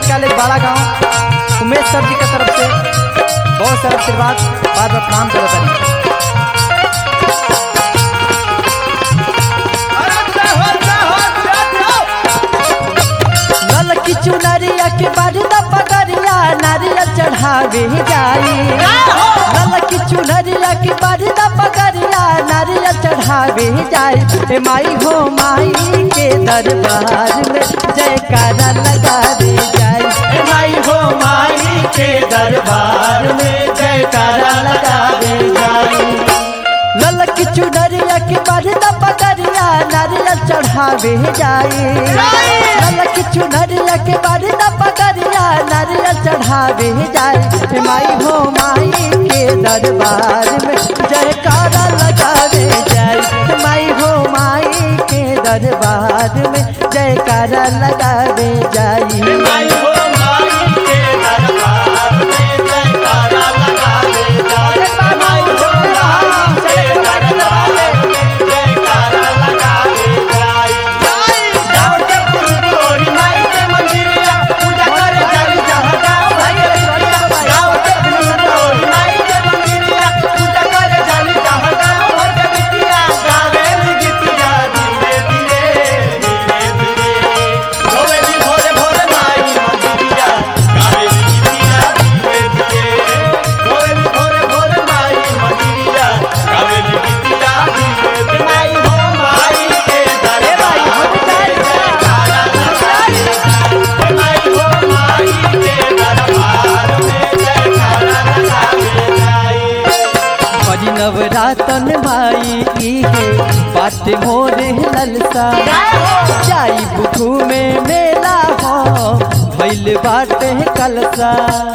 college बाड़ा गांव उमेश सर जी की तरफ से बहुत सारा आशीर्वाद बार बार प्रणाम करो तनी लल की चुनरिया के बरदा पगरिया नारियल चढ़ावे जाई लल की चुनरिया के बरदा पगरिया नारियल चढ़ावे जाई ए माई हो माई के दरबार में जयकारा लगावे जाई ए माई हो माई के दरबार में जयकारा लगावे जाई लल की चुनरिया के बरदा पगरिया नारियल चढ़ावे जाई लल की चुनरिया के बरदा पगरिया नारियल चढ़ावे जाई हे माई हो माई के दरबार में जयकारा लगावे जाई हे माई हो माई के दरबार में जयकारा लगावे जाई बड़ी नवरातन भाई इहे बात मोरे ललसा जाई बुखू में मेला हो भइल बाटे कलसा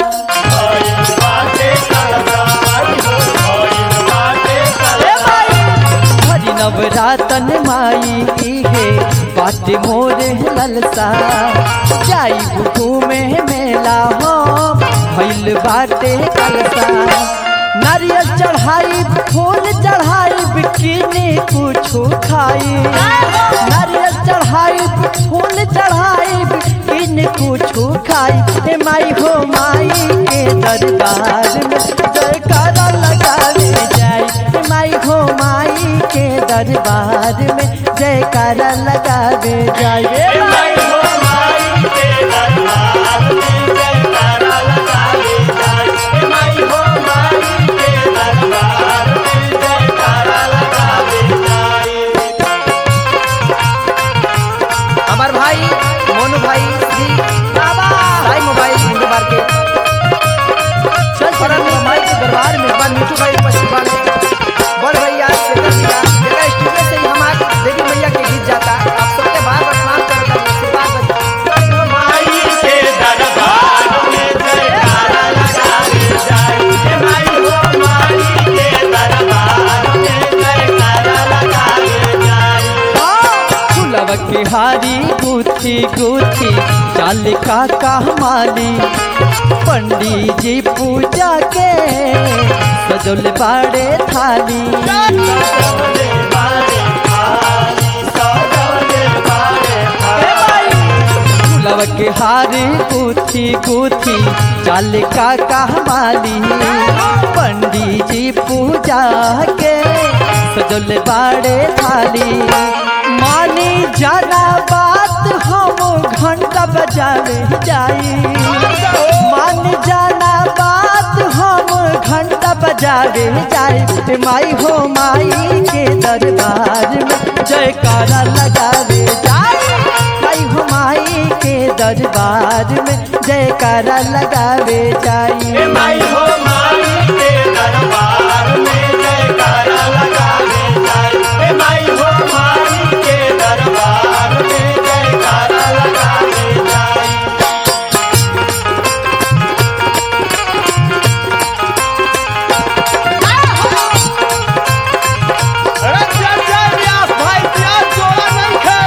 बड़ी नवरातन माई इहे बात मोरे ललसा जाई बुखू में मेला हो भइल बाटे कलसा नारियल चढ़ाई फूल चढ़ाई बिकिनी कुछो खाई नारियल चढ़ाई फूल चढ़ाई बिकिनी कुछो खाई हे माई हो माई के दरबार में जयकारा लगावे जाई हे माई हो माई के दरबार में जयकारा लगावे जाई हे माई हमार भाई मोनू भाई श्री साई मोबाइल हिंदू मार्केट चल चरण माई के दरबार में हमार मिठू भाई उपस्थित बाने बड़ भैया शेखर भैया देखा स्टूडियो से ही हमार देवी मैया के गीत जाता आप सबके बार बार प्रणाम करता हूं आशीर्वाद फुलव की हारी गुथी गुथी चाल का कहमाली पंडित जी पूजा के सजल बाड़े थाली फुलव के हारी गुथी गुथी चाल का कहमाली पंडित जी पूजा के सजल बाड़े थाली मानी जाना बात हम घंटा बजावे जाई मान जाना बात हम घंटा बजावे जाई हे माई हो माई के दरबार में जयकारा लगावे जाई माई हो माई के दरबार में जयकारा लगावे जाई माई हो माई के दरबार में जयकारा लगावे जाए हे माई हो माई के दरबार में जयकारा लगावे जाए अरे चल चल व्यास भाई प्यास जोड़ा नहीं खे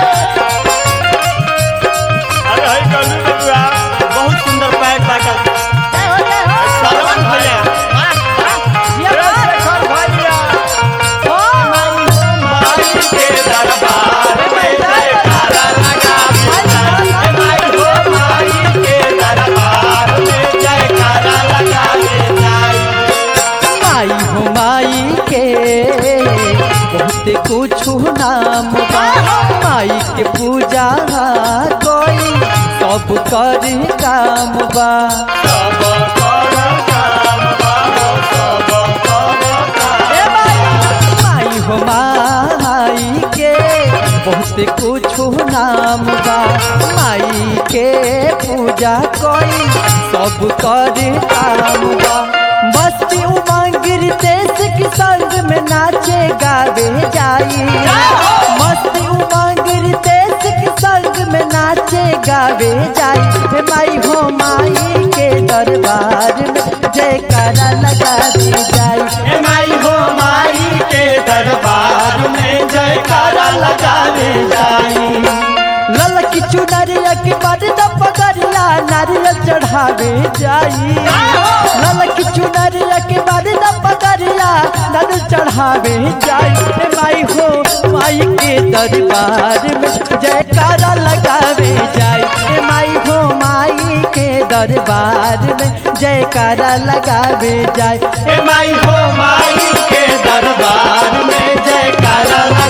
अरे हई गलू बबुआ बहुत सुंदर पैक बाटल सरवन भैया करी काम बा सब कर काम बाबो सब कर काम ए माई माई हो माई के बहुत कुछ नाम बा माई के पूजा कोई सब करे काम बा मस्ती उमंग रितेश के संग में नाचे गावे जाई मस्ती उमंग रितेश के संग में नाचे गावे जाई हे माई हो माई के दरबार में जयकारा लगा दी जाई ए माई हो माई के दरबार में जयकारा लगावे जाई ललकी चुनरिया के बड़दा पगरिया नारियल चढ़ावे जाई ललकी चुनरिया के बड़दा पगरिया नारियल चढ़ावे जाई हे माई हो माई के दरबार में जयकारा लगावे जाई हे माई हो माई के दरबार में जयकारा लगावे जाई ए माई हो माई के दरबार में जयकारा